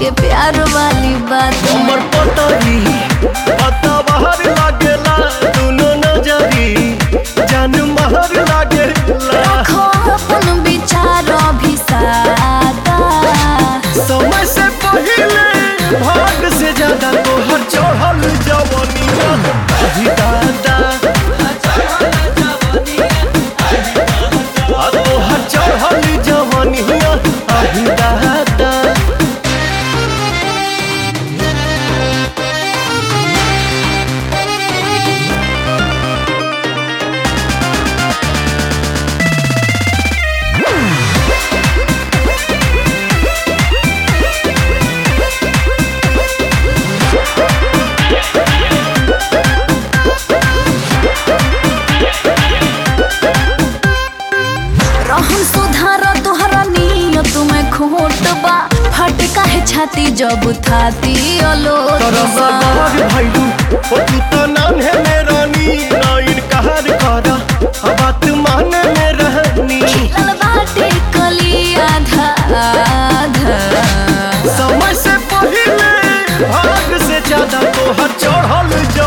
के प्यार वाली बात हमर पतरी पता बाहर लागेला दुनो नजरी जान महर लागेला रखो अपन विचार भी सादा समय से पहले भाग से ज्यादा तोहर चढ़ल जवनिया अभी दादा आ तोहर चढ़ल जवनिया अभी दादा रहन सुधार तोहरा नियत में खोट बा फट काहे छाती जब थाती अलोट तरसा बा बाग भैलू ओ तू तो नान्हे में रानी ना इनकार करा आ बात माने में रहनी खिलल बाटे कली आधा आधा समय से पहले भाग से ज्यादा तोहर चढ़ल